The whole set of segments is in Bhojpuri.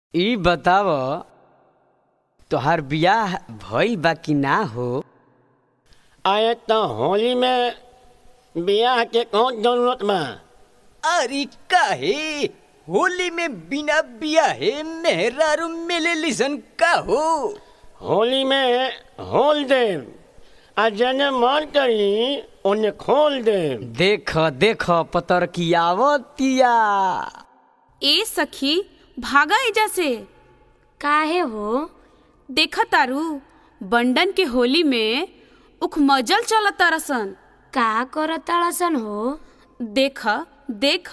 ई बताव तोहार बियाह भइल बा कि ना हो आए तो होली में बियाह के कौन जरूरत बा अरे काहे होली में बिना बियाहे मेहरारू मिले लिसन का हो होली में होल देव आ जने मन करी उन्हें खोल देव देख देख पतर की आवतिया ए सखी भागा एजा से काहे हो देखा तारू बंडन के होली में उख मजल चलत तारसन का करताड़सन हो देख देख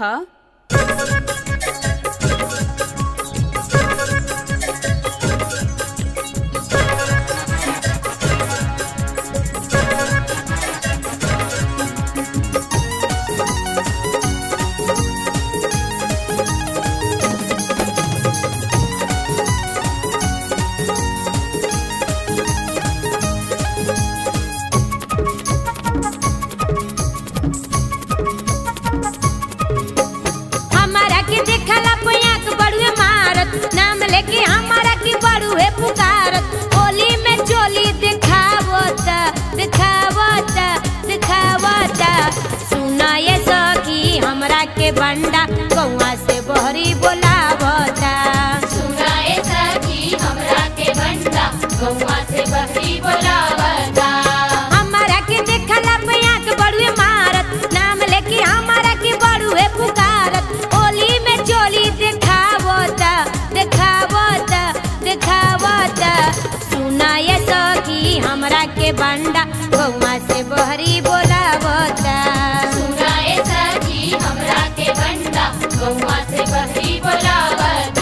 हमारा के देखला पैया के बड़ुए मारत नाम लेके हमारा की बड़ुए पुकारत होली में चोली दिखावता दिखावता दिखावता सुना ये सखी हमरा के बंडा कौआ से बहरी बोलावता सुनाए सखी हमरा के बंदा गौवा से बहरी बोलावता हमारा के देखला पैया के बड़ुए मारत नाम लेके हमारा की बड़ुए पुकारत होली में चोली दिखावता दिखावता दिखावता सुना ये सखी हमरा के बंडा गौवा से बहरी बोलावता सुनाए सखी हमरा के बंदा गौवा से बहरी बोलावता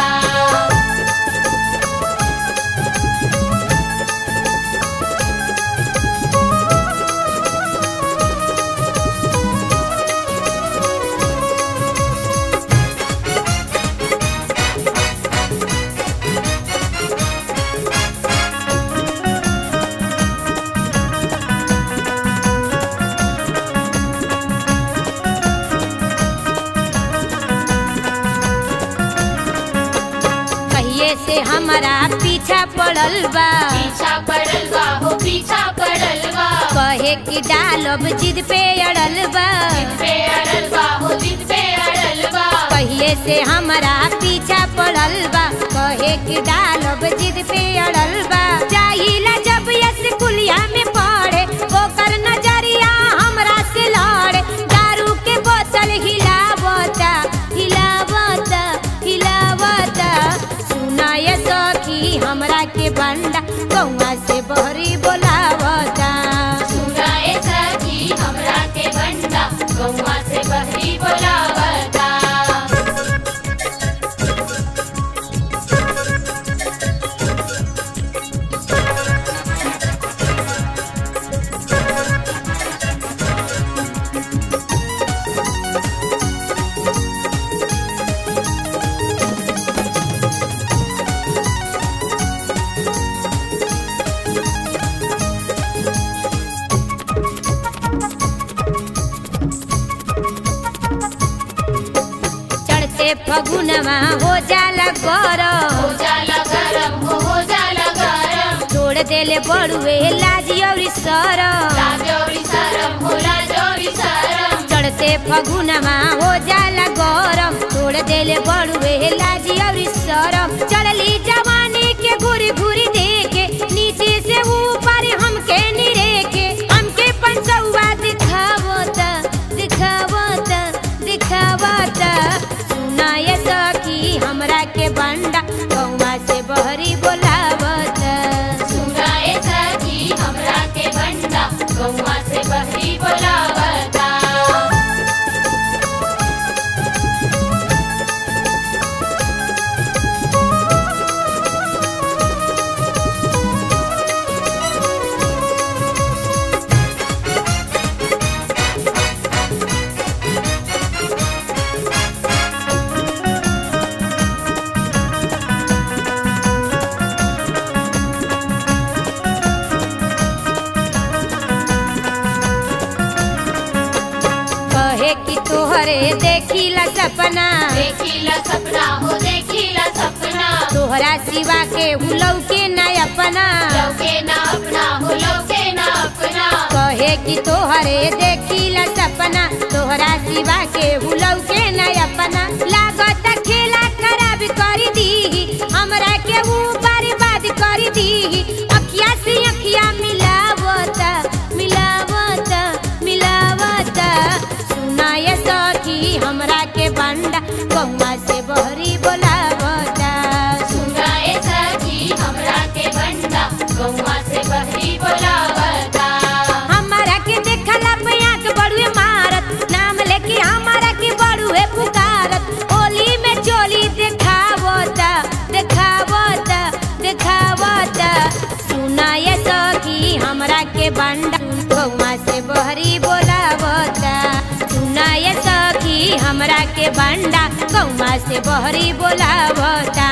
कहिए से हमारा पीछा पड़ल बा पीछा पड़ल बा हो पीछा पड़ल बा कहे कि डालब जिद पे अड़ल बा पे अड़ल बा हो जिद पे अड़ल बा कहिए से हमारा पीछा पड़ल बा कहे कि डालब जिद पे अड़ल बा चाहिला जब यस कुलिया में पड़े ओकर नजरिया हमरा से लड़े दारू के बोतल हिलावता हिलावता हिलावता सुना ये सखी हमरा के बंडा कौआ से बहरी बोलावता सुनाए सखी हमरा के बंदा गौवा से बहरी बोलावता चढ़ते फगुनवा हो जाला गरम हो जाला गरम हो हो जाला गरम छोड़ देले बड़ुए लाजी औरी सरम लाजोरी सरम हो लाजोरी सरम चढ़ते फगुनवा हो जाला गरम छोड़ देले बड़ुए लाजी औरी सरम चढ़ली जवानी के घुरी घुरी देखे नीचे से ऊपर हमके निरेखे हमके पंचौआ दिखावता दिखावता दिखावता सुना ये सखी हमरा के बंडा कौआ से बहरी बोलावता सुनाए सखी हमरा के बंदा गौवा से बहरी बोलावता तोहरे देखिला सपना देखिला सपना हो देखिला सपना तोहरा सिवा के हुलौ के न अपना लौके ना अपना हो लौके ना अपना कहे कि तोहरे देखिला सपना तोहरा सिवा के हुलौ के न अपना लागत खेला खराब कर दी हमरा के ऊ बर्बाद कर दी अखिया से अखिया मिलावता मिलावता मिलावता सुनाए सखी हमरा के बंडा कौआ से बहरी बोलावता सुनाए सखी हमरा के बंदा गौवा से बहरी बोलावता हमारा के देखला पे आंख बड़ुए मारत नाम लेके हमारा के बड़ुए पुकारत ओली में चोली देखावता देखावता देखावता सुनाए सखी हमरा के बंडा गौवा से बहरी बोलावता सुनाए सखी हमरा के बंडा गौवा से बहरी बोलावता